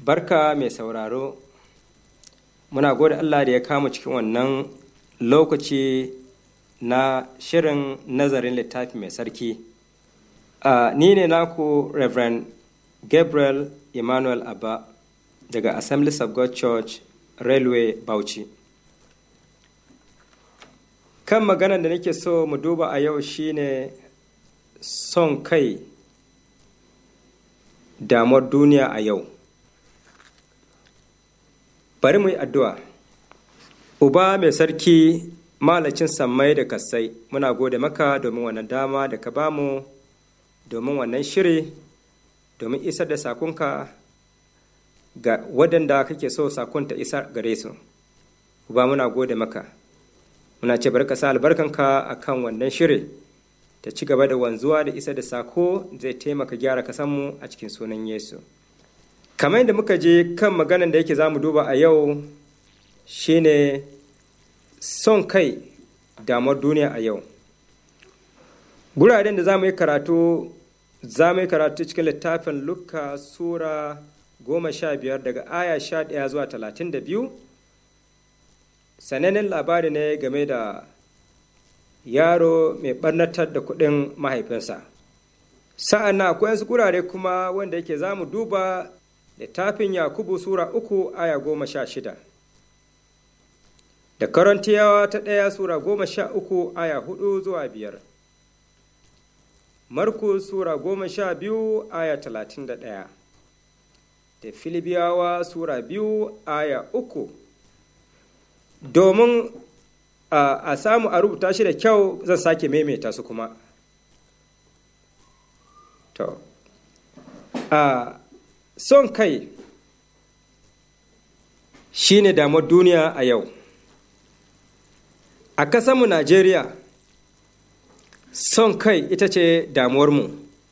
barka mai sauraro muna gode allah da ya kama cikin wannan lokaci na shirin nazarin littafi mai sarki uh, ni ne naku reverend gabriel emmanuel abba daga assemblies of god church railway bauchi kan maganar da nake so mu duba a yau shine son kai damuwar duniya a yau bari mu yi addu'a uba mai sarki malacin sammai da kasai muna gode maka domin wannan dama da ka bamu domin wannan shiri domin isar da sakonka ga waɗanda kake so sakonta isar gare su uba muna gode maka muna ce barka sa albarkanka a kan wannan shiri ta ci gaba da wanzuwa da isa da sako zai taimaka gyara kasanmu a cikin sunan yesu kamar yadda muka je kan maganan da yake za mu duba a yau shine son kai damar duniya a yau guraren da za mu yi karatu za mu yi karatu cikin littafin luka sura goma sha biyar daga aya sha ɗaya zuwa talatin da biyu sanannen labari ne game da yaro mai ɓarnatar da kuɗin mahaifinsa sa'an na akwai wasu gurare kuma wanda yake za mu duba littafin yakubu sura uku aya goma sha shida da karantiyawa ta ɗaya sura goma sha uku aya hudu zuwa biyar markus sura goma sha biyu aya talatin da ɗaya da filibiyawa sura biyu aya uku domin a samu a rubuta shi da kyau zan sake maimaita su kuma to a son kai shi ne damar duniya a yau a kasanmu najeriya son kai ita ce damuwarmu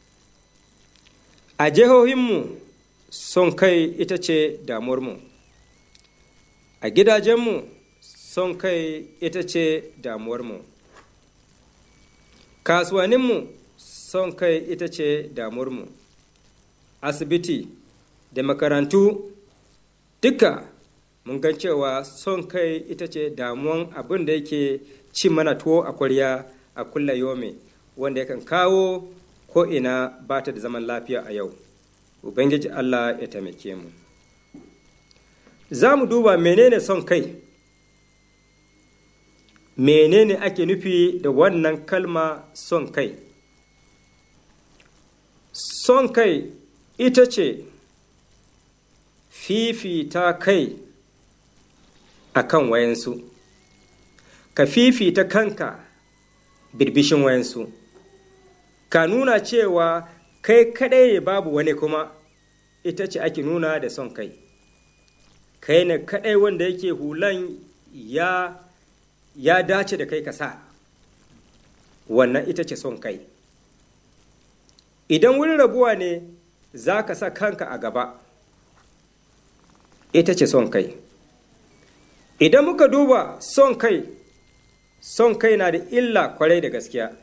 a jihohinmu son kai ita ce damuwarmu a gidajenmu son kai ita ce damuwarmu kasuwaninmu son kai ita ce damuwarmu asibiti da makarantu duka mun gan cewa son kai ita ce damuwan abin da yake ci mana tuwo a kwarya a kulla yome wanda yakan kawo ko'ina ba ta da zaman lafiya a yau ubangiji allah ya taimake mu za mu duba menene son kai menene ake nufi da wannan kalma son kai son kai ita ce fifita kai a kan wayansu ka fifita kanka birbishin wayansu ka nuna cewa kai kadai ne babu wani kuma ita ce ake nuna da son kai kai ne kadai wanda yake hulan ya ya dace da kai ka sa wannan ita ce son kai idan wurin rabuwa ne za ka sa kanka a gaba ita ce son kai idan muka duba son kai son kai na da illa kwarai da gaskiya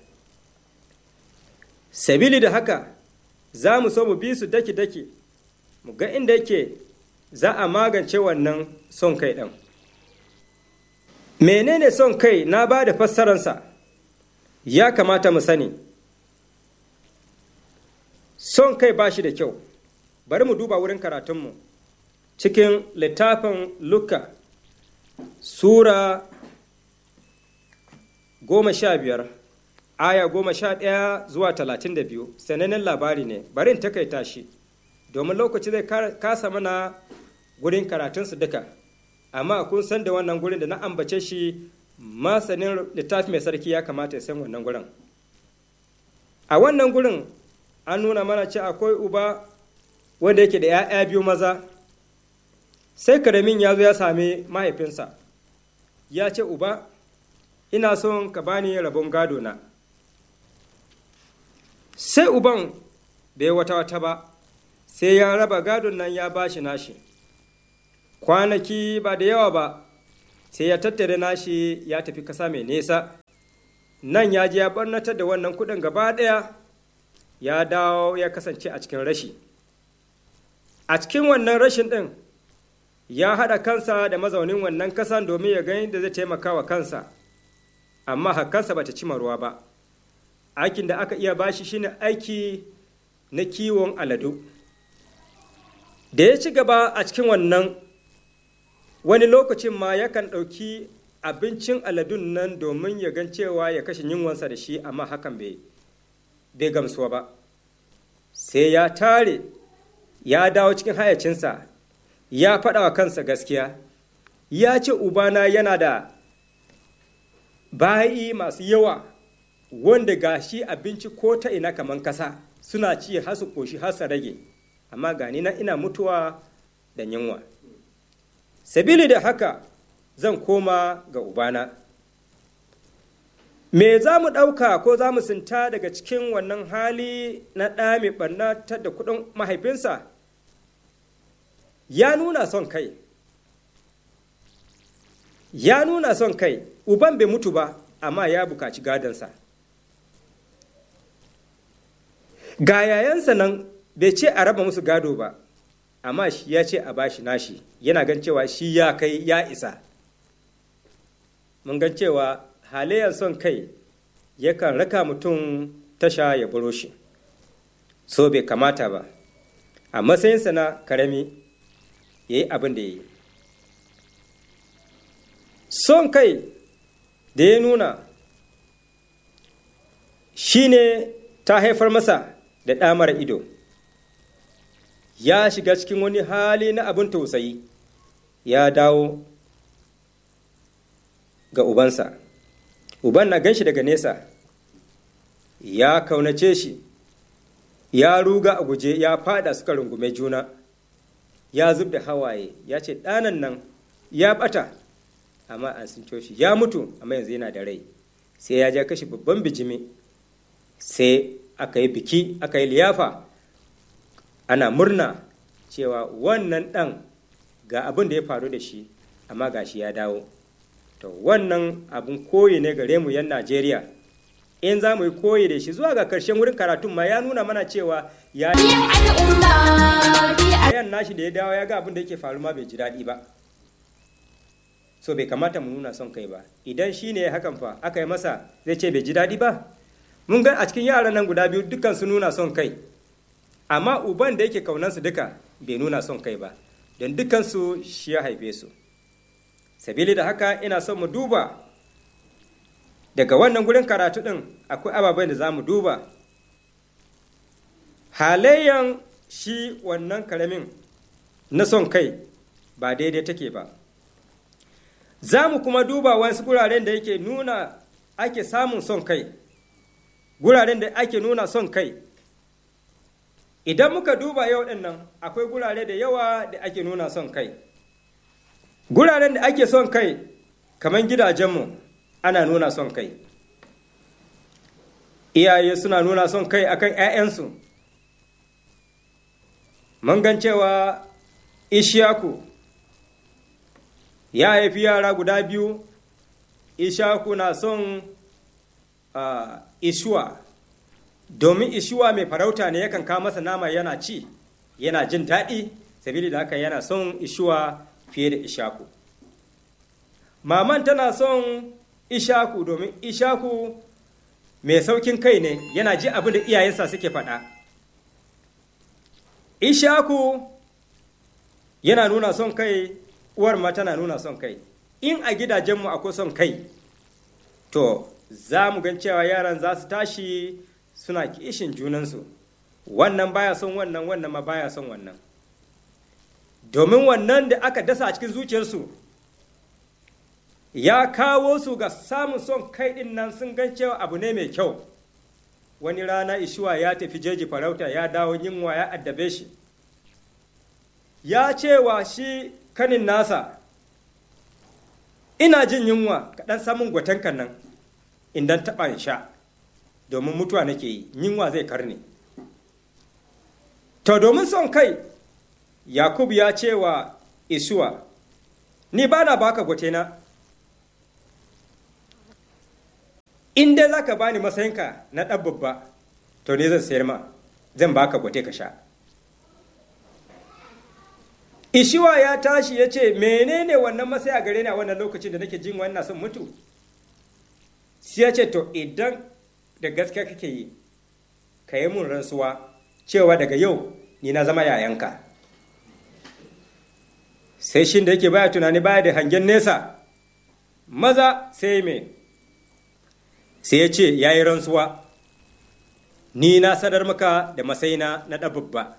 sabili da haka za mu so mu bi su daki-daki mu ga inda yake za a magance wannan son kai ɗin menene son kai na ba da fassararsa ya kamata mu sani son kai ba shi da kyau bari mu duba wurin karatunmu cikin littafin luka sura goma sha biyar aya goma sha ɗaya zuwa talatin da biyu sanannen labari ne bari in takaita shi domin lokaci zai kasa mana gurin karatunsu duka amma kun san da wannan gurin da na ambace shi masanin littafi mai sarki ya kamata ya san wannan gurin a wannan gurin an nuna mana ce akwai uba wanda yake da 'ya'ya biyu maza sai karamin ya zo ya sami mahaifinsa ya ce uba ina son ka bani rabon gado na sai uban bai wata wata ba sai ya raba gadon nan ya bashi nashi kwanaki ba da yawa ba sai ya tattare nashi ya tafi kasa mai nesa nan ya je ya barnatar da wannan kudin gaba ɗaya ya dawo ya kasance a cikin rashi a cikin wannan rashin ɗin ya haɗa kansa da mazaunin wannan kasan domin ya gani da zai taimaka wa kansa amma hakansa bata cima ruwa ba aikin da aka iya bashi shine aiki na kiwon aladu da ya ci gaba a cikin wannan wani lokacin ma yakan ɗauki abincin aladun nan domin ya gan cewa ya kashe yunwansa da shi amma hakan bai gamsuwa ba sai ya tare ya dawo cikin hayacinsa ya faɗa wa kansa gaskiya ya ce ubana yana da bayi masu yawa wanda ga shi abinci ko ta ina kamar kasa suna ci har su ƙoshi har su rage amma gani na ina mutuwa da yunwa sabili da haka zan koma ga ubana me za mu ɗauka ko za mu sinta daga cikin wannan hali na ɗa mai ɓarnatar da kuɗin mahaifinsa ya nuna son kai ya nuna son kai uban bai mutu ba amma ya bukaci gadonsa ga yayansa nan bai ce a raba musu gado ba amma shi ya ce a bashi nashi yana gan cewa shi ya kai ya isa mun gan cewa halayyar son kai yakan raka mutum tasha ya buro shi so bai kamata ba a matsayinsa na karami ya yi abin da ya yi son kai da ya nuna shi ne ta haifar masa da ɗamar ido ya shiga cikin wani hali na abin tausayi ya dawo ga ubansa uban na ganshi daga nesa ya kaunace shi ya ruga a guje ya fada suka rungume juna ya zub da hawaye ya ce ɗanan nan ya ɓata amma an sun shi ya mutu amma yanzu yana da rai sai ya ja kashi babban bijimi sai aka yi biki aka yi liyafa ana murna cewa wannan ɗan ga abin da ya faru da shi amma ga shi ya dawo to wannan abin koyi ne gare mu yan najeriya in za mu yi koyi da shi zuwa ga karshen wurin karatun ma ya nuna mana cewa ya yan nashi da ya dawo ya ga abin da yake faru ma bai ji daɗi ba so bai kamata mu nuna son kai ba idan shi ne hakan fa aka yi masa zai ce bai ji daɗi ba mun ga a cikin yaran nan guda biyu dukkan su nuna son kai amma uban da yake kaunansu duka bai nuna son kai ba don dukansu shi ya haife su sabili da haka ina son mu duba daga wannan gurin karatu ɗin akwai ababen da za mu duba halayyan shi wannan karamin na son kai ba daidai take ba za mu kuma duba wasu guraren da yake nuna ake samun son kai guraren da ake nuna son kai idan muka duba yau ɗin nan akwai gurare da yawa da ake nuna son kai guraren da ake son kai kamar gidajenmu ana nuna son kai iyaye suna nuna son kai akan 'ya'yansu mun gan cewa ishaku ya haifi yara guda biyu ishaku na son uh, ishuwa domin ishuwa mai farauta ne yakan kawo masa nama yana ci yana jin daɗi sabili da haka yana son ishuwa fiye da ishaku maman tana son ishaku domin ishaku mai saukin kai ne yana ji abin da iyayensa suke faɗa ishaku yana nuna son kai uwar ma tana nuna son kai in a gidajenmu akwai son kai to za mu gan cewa yaran za su tashi suna kishin junansu wannan baya son wannan wannan ma baya son wannan domin wannan da aka dasa a cikin zuciyarsu ya kawo su ga samun son kai ɗin nan sun gan cewa abu ne mai kyau wani rana ishuwa ya tafi jeji farauta ya dawo yinwa ya addabe shi ya cewa shi kanin nasa ina jin yunwa kaɗan samun gwatankan nan idan taɓa in sha domin mutuwa nake yi yunwa zai karne to domin son kai yakubu ya ce wa isuwa ni ba na baka gwatena in dai za ka bani matsayinka na ɗan babba to ne zan sayar ma zan baka gwate ka sha ishiwa ya tashi ya ce menene wannan masai a gare ni a wannan lokacin da nake jin wannan son mutu sai ya ce to idan da gaske kake yi ka yi mun rantsuwa cewa daga yau ni na zama yayanka sai shin da yake baya tunani baya da hangen nesa maza sai me sai ya ce ya yi rantsuwa ni na sadar maka da masaina na ɗababba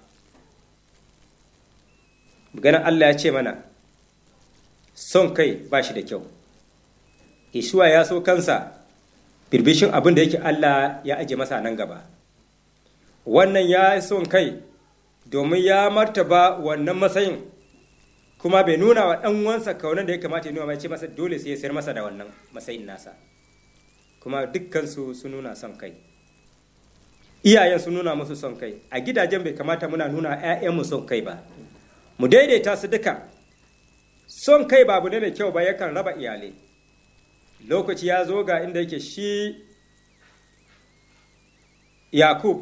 ganin allah ya ce mana son kai ba shi da kyau ishuwa ya so kansa birbishin abin da yake allah ya aje masa nan gaba wannan ya son kai domin ya martaba wannan matsayin kuma bai nuna wa ɗan wansa kaunan da ya kamata ya nuna mai ce masa dole sai ya sayar masa da wannan matsayin nasa kuma dukkansu sun nuna son kai iyayen sun nuna musu son kai a gidajen bai kamata muna nuna 'ya'yanmu son kai ba mu daidaita su duka son kai babu ne mai kyau ba yakan raba iyalai lokaci ya zo ga inda yake shi yakub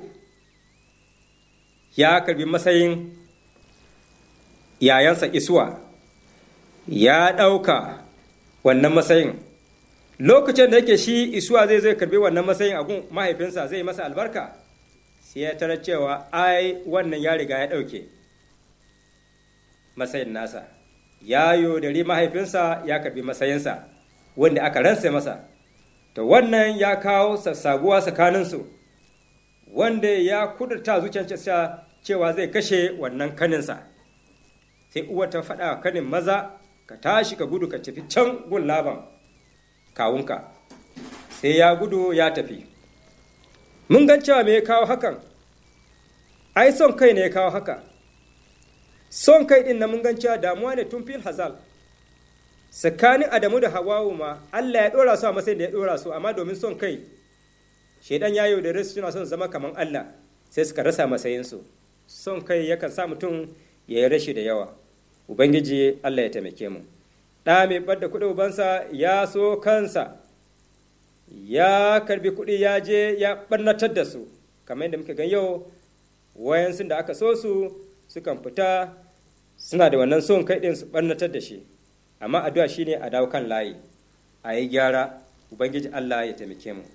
ya karbi matsayin yayansa isuwa ya ɗauka wannan matsayin lokacin da yake shi isuwa zai zai karbi wannan matsayin a gun mahaifinsa zai masa albarka sai ya tarar cewa ai wannan ya riga ya ɗauke matsayin nasa ya yodari mahaifinsa ya karbi matsayinsa wanda aka ransa masa to wannan ya kawo sassaguwa tsakaninsu wanda ya kudurta zuciyarsa cewa zai kashe wannan kaninsa sai uwa ta faɗa kanin maza ka tashi ka gudu ka tafi can gun laban kawunka sai ya gudu ya tafi mun gan cewa me ya kawo hakan ai son kai ne ya kawo haka son kai din na mun gan cewa damuwa ne tun fil hazal tsakanin adamu da hawawu ma allah ya ɗora su a matsayin da ya ɗora su amma domin son kai shaidan ya yaudare su suna son zama kamar allah sai suka rasa matsayinsu son kai yakan sa mutum ya yi rashi da yawa ubangiji allah ya taimake mu ɗa mai ɓadda kuɗi ubansa ya so kansa ya karbi kuɗi ya je ya ɓarnatar da su kamar yadda muka gan yau wayansu da aka so su sukan fita suna da wannan son kai ɗin su ɓarnatar da shi amma addu'a shine a dawo kan layi a yi gyara ubangiji allah ya taimake mu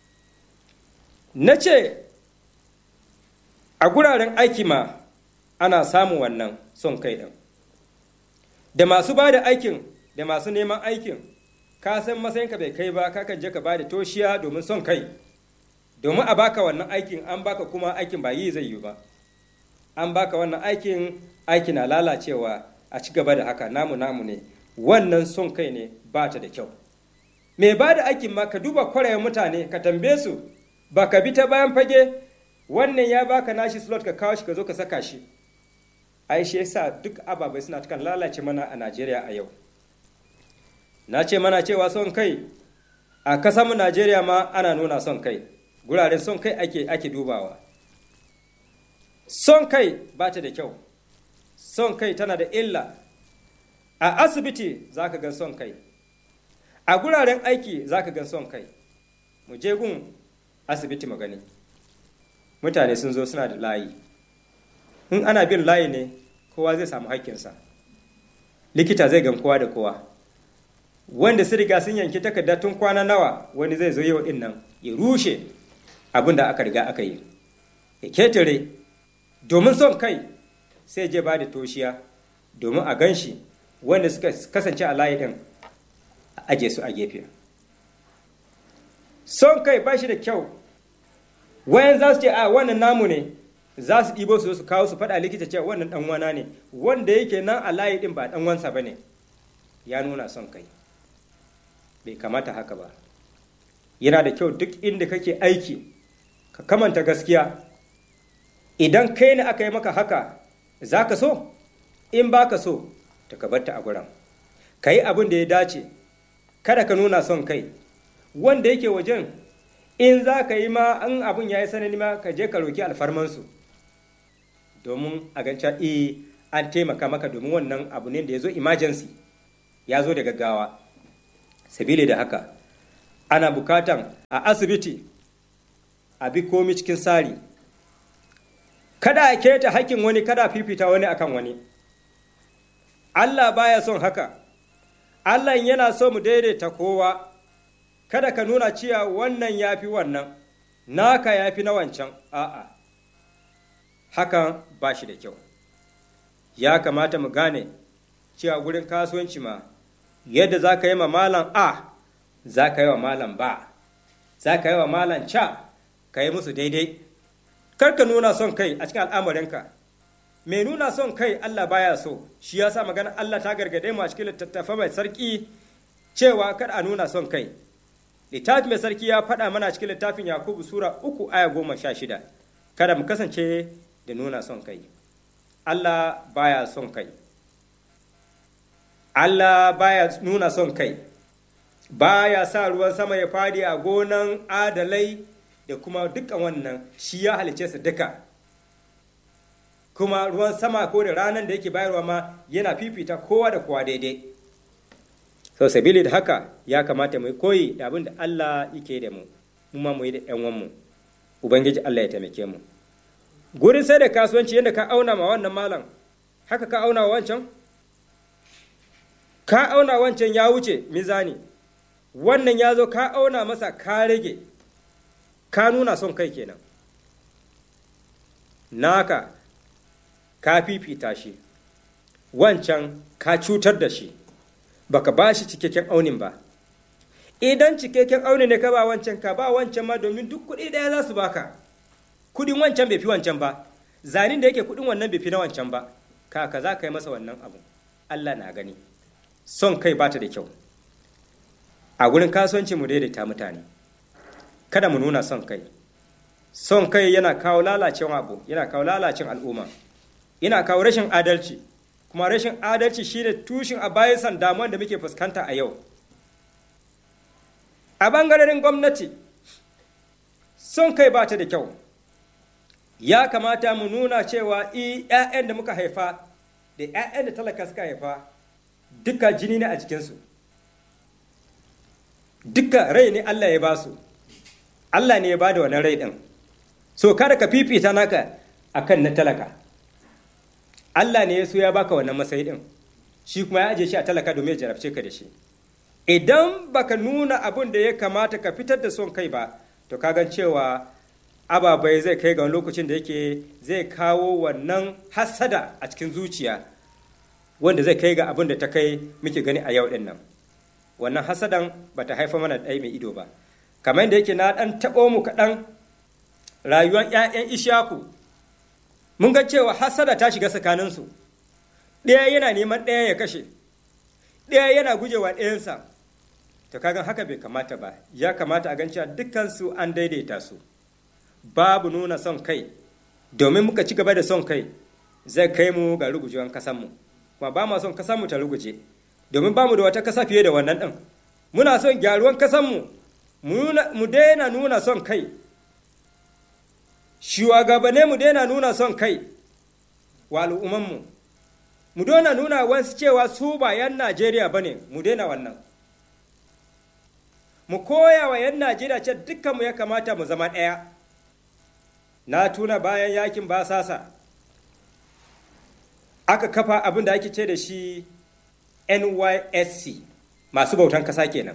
na ce a guraren aiki ma ana samun wannan son kai ɗin da masu ba da aikin da masu neman aikin ka san matsayinka bai kai ba kakan je ka ba da toshiya domin son kai domin a baka wannan aikin an baka kuma aikin ba yi zai yi ba an baka wannan aikin aiki na lalacewa a ci gaba da haka namu namu ne wannan son kai ne ba ta da kyau mai ba da aikin ma ka duba kwarayen mutane ka tambaye su ba ka bi ta bayan fage wannan ya baka nashi slot ka kawo shi ka zo ka saka shi ai shi yasa duk ababai suna kan lalace mana a Najeriya a yau na ce mana cewa son kai a mu Najeriya ma ana nuna son kai guraren son kai ake ake dubawa son kai ba ta da kyau son kai tana da illa a asibiti za ka gan son kai a guraren aiki za ka gan son kai mu je gun asibiti magani mutane sun zo suna da layi in ana bin layi ne kowa zai samu haƙƙinsa likita zai gan kowa da kowa wanda su riga sun yanki takarda tun kwana nawa wani zai zo yau din nan ya rushe abin da aka riga aka yi ya ketare domin son kai sai je ba da toshiya domin a gan shi wanda suka kasance a layi din a aje su a gefe son kai ba shi da kyau wayan za su ce a wannan namu ne za su ɗibo su su kawo su faɗa likita cewa wannan ɗan wana ne wanda yake nan a layi ɗin ba ɗan wansa ba ne ya nuna son kai bai kamata haka ba yana da kyau duk inda kake aiki ka kamanta gaskiya idan kai ne aka yi maka haka za ka so in ba ka so ta ka bar ta a guran ka yi abin da ya dace kada ka nuna son kai wanda yake wajen in za ka yi ma an abin ya yi sanani ma ka je ka roki alfarmansu domin a ganca e an taimaka maka domin wannan abu ne da ya zo emergency ya zo da gaggawa sabili da haka ana bukatan a asibiti a bi komi cikin tsari kada a keta hakkin wani kada fifita wani akan wani Allah baya son haka Allah yana so mu daidaita kowa kada ka nuna cewa wannan ya fi wannan naka ya fi na wancan a'a hakan ba shi da kyau ya kamata mu gane cewa gurin kasuwanci ma yadda za ka yi ma malam a za ka yi wa malam ba za ka yi wa malam ca ka yi musu daidai kar ka nuna son kai a cikin al'amarinka mai nuna son kai Allah baya so shi ya sa magana Allah ta gargade mu a cikin littattafa mai sarki cewa kada a nuna son kai littafi mai sarki ya faɗa mana cikin littafin yakubu sura uku aya goma sha shida kada mu kasance da nuna son kai Allah baya son kai Allah baya nuna son kai baya sa ruwan sama ya fadi a gonan adalai da kuma dukkan wannan shi ya halice su duka kuma ruwan sama ko da ranar da yake bayarwa ma yana fifita kowa da kowa daidai sau sabili da haka ya kamata mu koyi da abin da Allah yake da mu mu ma mu yi da ƴan mu ubangiji Allah ya taimake mu gurin sai da kasuwanci yadda ka auna ma wannan malam haka ka auna wa wancan ka auna wancan ya wuce mizani wannan ya zo ka auna masa ka rage ka nuna son kai kenan naka ka fifita shi wancan ka cutar da shi baka ba shi cikakken aunin ba idan cikakken aunin ne ka ba wancan ka ba wancan ma domin duk kuɗi ɗaya za su baka kudin wancan bai fi wancan ba zanin da yake kudin wannan bai fi na wancan ba kaka za ka yi masa wannan abu Allah na gani son kai bata da kyau a gurin kasuwanci mu daidaita mutane kada mu nuna son kai son kai yana kawo lalacin abu yana kawo lalacin al'umma yana kawo rashin adalci kuma rashin adalci shine tushen a bayan damuwan da muke fuskanta a yau a bangaren gwamnati son kai bata da kyau ya kamata mu nuna cewa i ‘ya'yan da muka haifa da ‘ya'yan da talaka suka haifa duka jini ne a jikinsu duka rai ne Allah ya ba su Allah ne ya ba da wannan rai ɗin so kada ka fifita naka akan na talaka Allah ne ya so ya baka wannan matsayi ɗin shi kuma ya aje shi a talaka domin ya jarabce ka da shi idan baka nuna abin da ya kamata ka fitar da son kai ba to ka gan cewa ababai zai kai ga lokacin da yake zai kawo wannan hasada a cikin zuciya wanda zai kai ga abin da ta kai muke gani a yau din nan wannan hasadan ba ta haifa mana ɗaya mai ido ba kamar da yake na ɗan taɓo mu kaɗan rayuwar 'ya'yan ishaku mun ga cewa hasada ta shiga tsakaninsu ɗaya yana neman ɗaya ya kashe ɗaya yana gujewa ɗayansa to kagan haka bai kamata ba ya kamata a gan cewa dukkansu an daidaita su babu nuna son kai domin muka ci gaba da son kai zai kai mu ga rugujewan kasanmu kuma ba ma son kasanmu ta ruguje domin ba mu da wata kasa fiye da wannan ɗin muna son gyaruwan kasanmu mu daina nuna son kai shuwagabane mu daina nuna son kai wa al'ummanmu mu daina nuna wasu cewa su ba 'yan najeriya ba ne mu daina wannan mu koya wa 'yan najeriya ce dukkanmu ya kamata mu zama ɗaya na tuna bayan yakin basasa aka kafa abin da ake ce da shi nysc masu bautan kasa kenan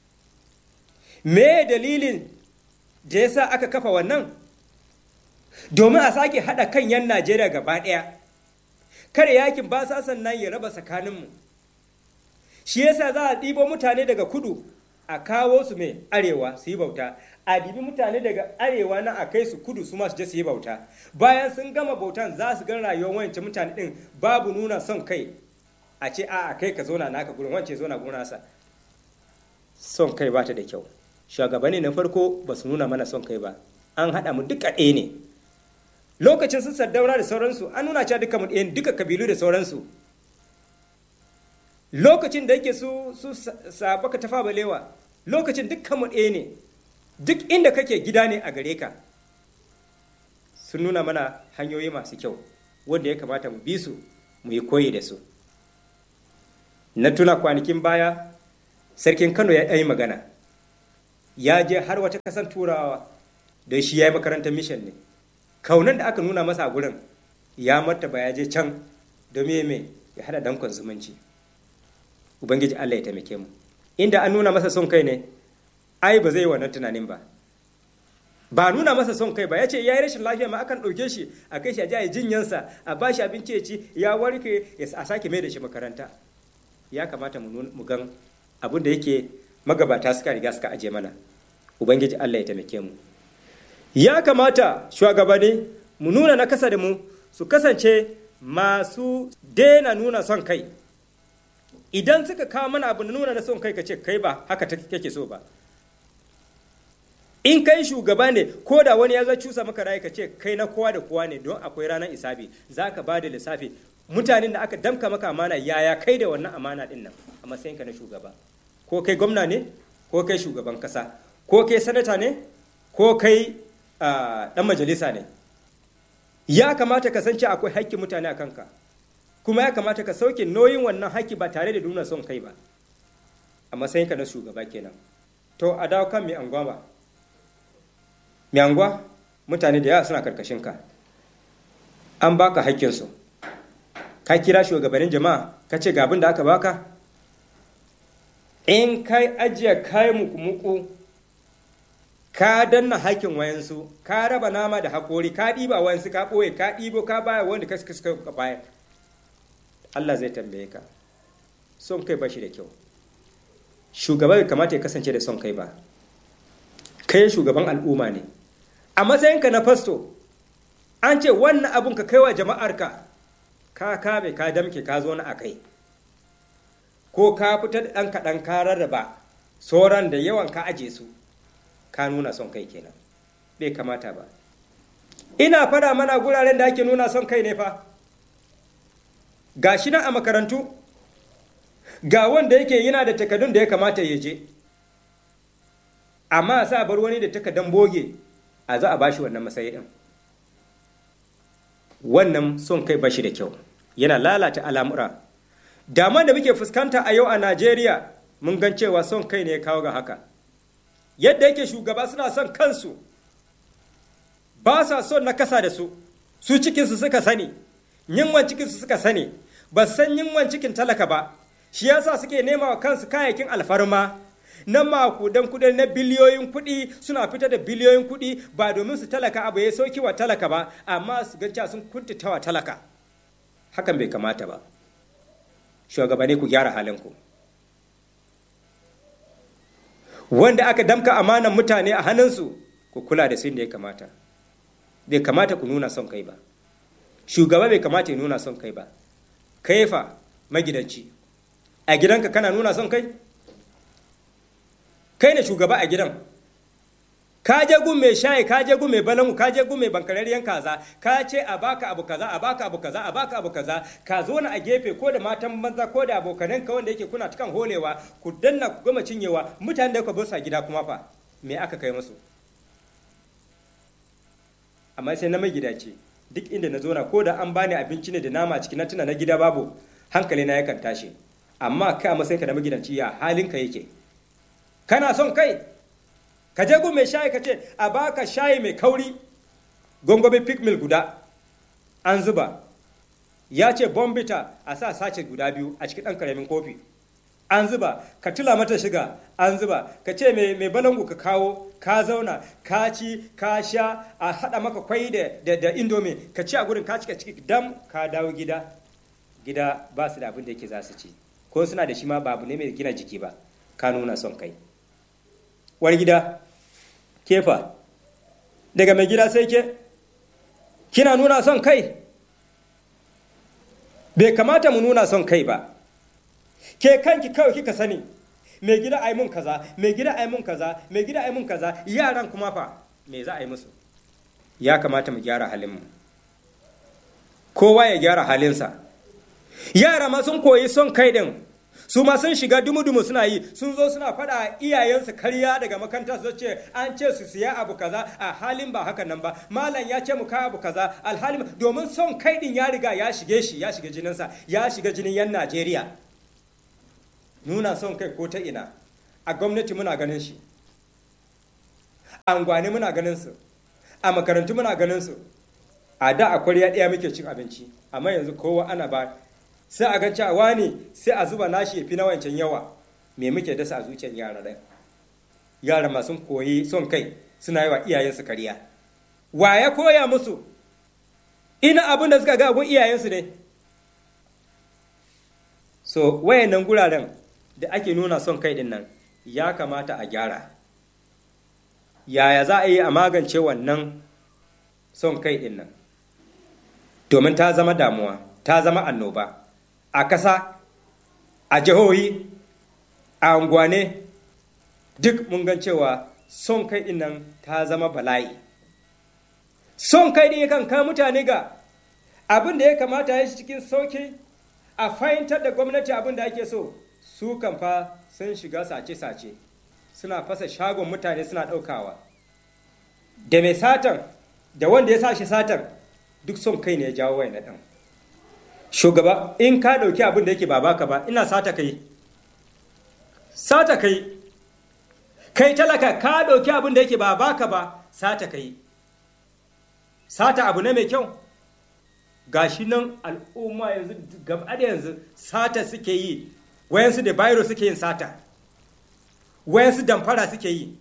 me dalilin da ya sa aka kafa wannan domin a sake haɗa kan 'yan najeriya gaba ɗaya kada yakin basasan nan ya raba tsakaninmu shi yasa za a ɗibo mutane daga kudu a kawo su mai arewa su yi bauta a dibi mutane daga arewa na a kai su kudu su masu je su yi bauta bayan sun gama bautan za su gan rayuwar wancan mutane din babu nuna son kai a ce a kai ka zona naka gurin wance zona gurin nasa son kai ba ta da kyau shugabanni na farko ba su nuna mana son kai ba an haɗa mu duka ɗaya ne lokacin sun sardauna da sauransu an nuna cewa duka mu ɗaya duka kabilu da sauransu lokacin da yake su su sabaka tafa balewa lokacin dukkan mu ɗaya ne duk inda kake gida ne a gare ka sun nuna mana hanyoyi masu kyau wanda ya kamata mu bi su mu yi koyi da su na tuna kwanakin baya sarkin kano ya yi magana ya je har wata kasan turawa don shi ya yi makarantar mission ne kaunan da aka nuna masa a gurin ya martaba ya je can domin me ya hada dankon zumunci ubangiji allah ya taimake mu inda an nuna masa son kai ne ai ba zai yi wannan tunanin ba ba nuna masa son kai ba ya ce ya yi rashin lafiya ma akan ɗauke shi a kai shi a ji a jinyansa a ba shi abinci ya ci ya warke a sake mai da shi makaranta ya kamata mu gan abin da yake magabata suka riga suka aje mana ubangiji allah ya taimake mu ya kamata shugabanni mu nuna na kasa da mu su kasance masu daina nuna son kai idan suka kawo mana abu na nuna na son kai ka ce kai ba haka kake so ba in kai shugaba ne ko da wani ya zo cusa maka rayu ka ce kai na kowa da kowa ne don akwai ranar isabi za ka ba da lissafi mutanen da aka damka maka amana yaya kai da wannan amana din nan a matsayinka na shugaba ko kai gwamna ne ko kai shugaban kasa ko kai sanata ne ko kai dan majalisa ne ya kamata ka san akwai haƙƙin mutane a kanka kuma ya kamata ka sauke nauyin wannan haƙƙi ba tare da nuna son kai ba a matsayinka na shugaba kenan to a dawo kan mai anguwa ba mai anguwa mutane da yawa suna karkashin ka an baka haƙƙinsu ka kira shugabannin jama'a ka ce ga abin da aka baka in kai ajiye kai muku ka danna haƙƙin wayansu ka raba nama da haƙori ka ɗiba wayansu ka ɓoye ka ɗibo ka baya wanda ka suka baya Allah zai tambaye ka son kai ba shi da kyau shugaba bai kamata ya kasance da son kai ba kai shugaban al'umma ne a matsayinka na fasto an ce wannan abun ka kai wa jama'arka ka kame ka damke ka zo na a kai ko ka fitar da ɗan kaɗan ka rarraba sauran da yawan ka aje su ka nuna son kai kenan bai kamata ba ina fada mana guraren da ake nuna son kai ne fa ga shi nan a makarantu ga wanda yake yana da takardun da ya kamata ya je amma sa bar wani da takardan boge a za a bashi wannan matsayi din wannan son kai bashi da kyau yana lalata al'amura daman da muke fuskanta a yau a najeriya mun gan cewa son kai ne ya kawo ga haka yadda yake shugaba suna son kansu ba sa son na kasa da su su cikinsu suka sani yinwan cikinsu suka sani ba san yinwan cikin talaka ba shi yasa suke nema wa kansu kayayyakin alfarma na makudan kudin na biliyoyin kuɗi suna fitar da biliyoyin kuɗi ba domin su talaka abu ya sauki wa talaka ba amma su ganca sun kuntata wa talaka hakan bai kamata ba shugabanni ku gyara halinku wanda aka damka amanan mutane a hannunsu ku kula da su da ya kamata bai kamata ku nuna son kai ba shugaba bai kamata ya nuna son kai ba kaifa magidanci a gidanka kana nuna son kai kai ne shugaba a gidan ka je gun mai shayi ka je gun mai balangu ka je gun mai bankararriyan kaza ka ce a baka abu kaza a baka abu kaza a baka abu kaza ka zo na a gefe ko da matan banza ko da abokanan ka wanda yake kuna cikan holewa ku danna ku gama cinyewa mutanen da ku bar sa gida kuma fa me aka kai musu amma sai na mai gida ce duk inda na zo na ko da an bani abinci ne da nama ciki na tuna na gida babu hankali na yakan tashi amma kai a matsayinka na magidanci ya halinka yake kana son kai ka je gun mai shayi ka ce a baka shayi mai kauri gongobe pick mill guda an zuba ya ce bombita a sa sace guda biyu a cikin ɗan karamin kofi an zuba ka tula mata shiga an zuba ka ce mai balangu ka kawo ka zauna ka ci ka sha a haɗa maka kwai da da indomi ka ci a gurin ka cika ciki dam ka dawo gida gida ba su da abin da yake za su ci ko suna da shi ma babu ne mai gina jiki ba ka nuna son kai wani gida kefa daga mai gida sai ke kina nuna son kai bai kamata mu nuna son kai ba ke kanki kawai kika sani mai gida ai mun kaza mai gida ai mun kaza mai gida ai mun kaza yaran kuma fa me za a yi musu ya kamata mu gyara halinmu kowa ya gyara halinsa yara ma sun koyi son kai din su ma sun shiga dumu-dumu suna yi sun zo suna faɗa iyayensu karya daga makaranta su ce an ce su siya abu kaza a halin ba hakan nan ba malam ya ce mu kai abu kaza alhalin domin son kai din ya riga ya shige shi ya shiga jininsa ya shiga jinin yan najeriya nuna son kai ko ta ina a gwamnati muna ganin shi a angwane muna ganin su a makarantu muna ganin su a da a kwarya ɗaya muke cin abinci amma yanzu kowa ana ba sai a ga cewa wani sai a zuba nashi fi na wancan yawa me muke dasa a zuciyar yara ɗaya yara masu koyi son kai suna yi wa iyayensu kariya wa ya koya musu ina abin da suka ga abun iyayensu ne so wayannan guraren da ake nuna son kai din nan ya kamata a gyara yaya za a yi a magance wannan son kai din nan domin ta zama damuwa ta zama annoba a ƙasa a jihohi a unguwane duk mun gan cewa son kai din nan ta zama bala'i son kai din yakan kai mutane ga abin da ya kamata ya shi cikin sauki a fahimtar da gwamnati abin da ake so su kan fa sun shiga sace-sace suna fasa shagon mutane suna ɗaukawa da mai satan da wanda ya sa shi satan duk son kai ne ya jawo wai na ɗan shugaba in ka ɗauki abin da yake ba baka ba ina sata kai sata kai kai talaka ka ɗauki abin da yake ba baka ba sata kai sata abu ne mai kyau gashi nan al'umma yanzu gaba da yanzu sata suke yi wayansu da bayro suke yin sata wayansu damfara suke yi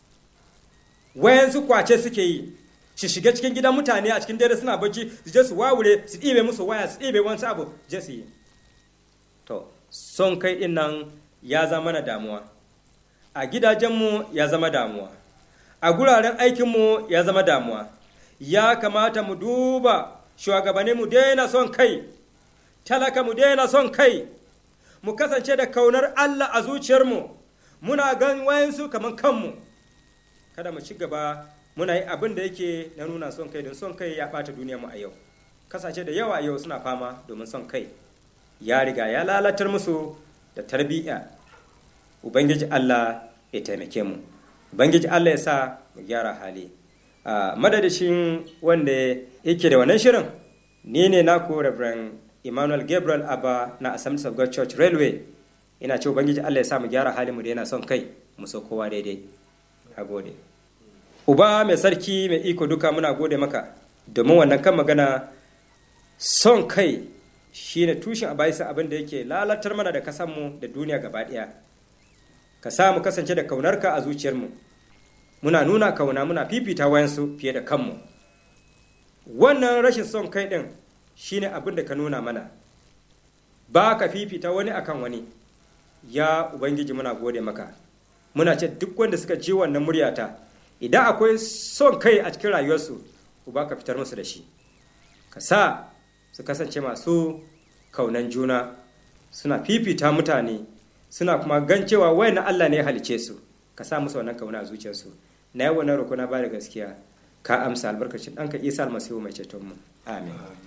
wayansu kwace suke yi su shiga cikin gidan mutane a cikin dare suna bacci su je su wawure su ɗibe musu waya su ɗibe wani abu je su yi to son kai ɗin nan ya zama na damuwa a gidajenmu ya zama damuwa a guraren aikinmu ya zama damuwa ya kamata mu duba shugabanni mu daina son kai talaka mu daina son kai mu kasance da kaunar Allah a zuciyarmu muna gan wayansu kamar kanmu kada mu ci gaba muna yi abin da yake na nuna son kai don son kai ya ɓata duniyarmu a yau kasashe da yawa a yau suna fama domin son kai ya riga ya lalatar musu da tarbiyya ubangiji Allah ya taimake mu ubangiji Allah ya sa mu gyara hali a madadashin wanda yake da wannan shirin ni ne naku Reverend Emmanuel Gabriel Abba na Assemblies of God Church Railway ina ce ubangiji Allah ya sa mu gyara hali mu da yana son kai mu so kowa daidai a gode uba mai sarki mai iko duka muna gode maka domin wannan kan magana son kai shine tushen abaisa abin da yake lalatar mana da kasanmu da duniya gaba ɗaya ka sa mu kasance da kaunarka a zuciyarmu muna nuna kauna muna fifita wayansu fiye da kanmu wannan rashin son kai ɗin shine abin da ka nuna mana ba ka fifita wani akan wani ya ubangiji muna gode maka muna ce duk wanda suka ji wannan muryata idan akwai son kai a cikin rayuwarsu uba ka fitar musu da shi ka sa su kasance masu kaunan juna suna fifita mutane suna kuma gan cewa wayan Allah ne ya halice su ka sa musu wannan kauna a zuciyarsu na yi wannan roƙo na ba da gaskiya ka amsa albarkacin ɗanka isa almasihu mai cetonmu amin